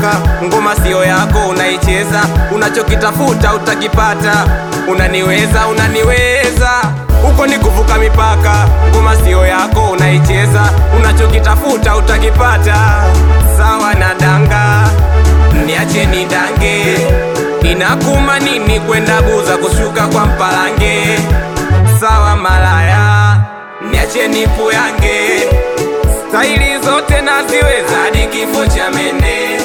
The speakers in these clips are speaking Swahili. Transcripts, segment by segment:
mipaka. Ngoma sio yako unaicheza, unachokitafuta utakipata. Unaniweza, unaniweza, huko ni kuvuka mipaka. Ngoma sio yako unaicheza, unachokitafuta utakipata. Sawa na danga, niache ni dange. Inakuma nini kwenda Buza kushuka kwa Mpalange? Sawa malaya, niache nipu yange staili zote naziweza hadi kifo cha mende.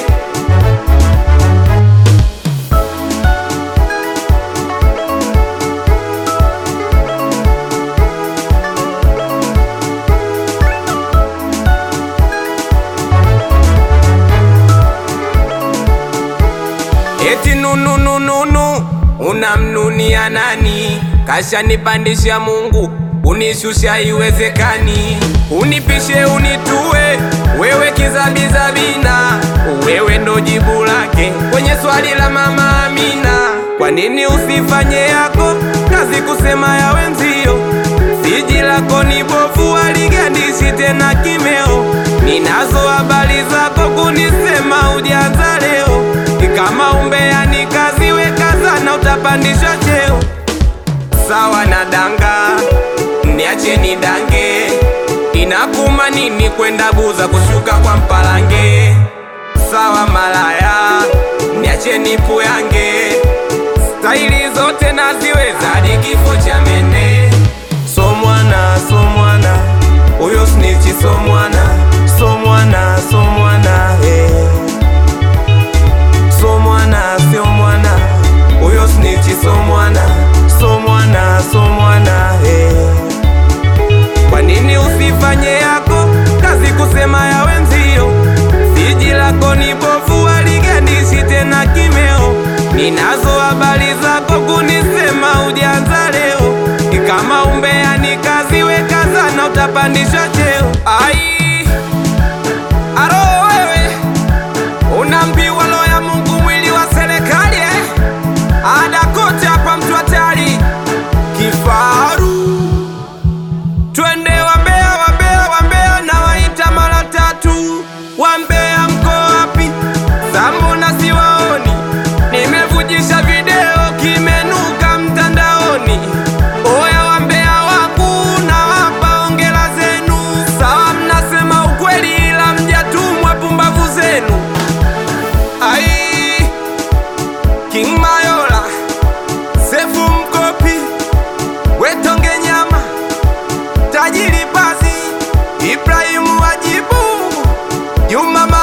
Eti nununununu unamnunia nani? Kashanipandisha Mungu unishusha iwezekani, unipishe unitue, wewe kizabizabina, wewe ndo jibu lake kwenye swali la mama Amina. Kwa nini usifanye yako kazi kusema ya wenzio? Siji lako ni bovu, aligandishi tena kimeo. Ninazo habari zako kunisema ujanza leo, kama umbea ni kazi, weka sana utapandishwa cheo. Sawa na danga niache ni dange, inakuma nini kwenda Buza kushuka kwa Mpalange? Sawa malaya, niache nipu yange, staili zote naziweza hadi kifo cha mende. So mwana, so mwana, huyo snitchi so mwana, so mwana, so mwana, eh. So mwana, sio mwana, huyo snitchi so mwana, so mwana, so mwana, eh. Kwa nini usifanye yako kazi kusema ya wenzio? Siji lako ni bovu, aligandishi tena kimeo. Ninazo habari zako kunisema ujanza leo, kama umbea ni kazi, weka sana utapandishwa cheo. Ai, aro wewe unaambiwa roho ya Mungu mwili wa serikali eh? Ada kote hapa mtu hatari kifaru Twende wambea, wambea, wambea na waita mara tatu. Wambea mko wapi? Sambona siwaoni? Nimevujisha video kimenuka mtandaoni. Oya wambea wangu na wapa ongela zenu. Sawa mnasema ukweli ila mjatumwa pumbavu zenu. Ai, King Mayola, Sefu Mkopi, Wetonge Nyama Tajiri Pazi, Ibrahimu Wajibu, Juma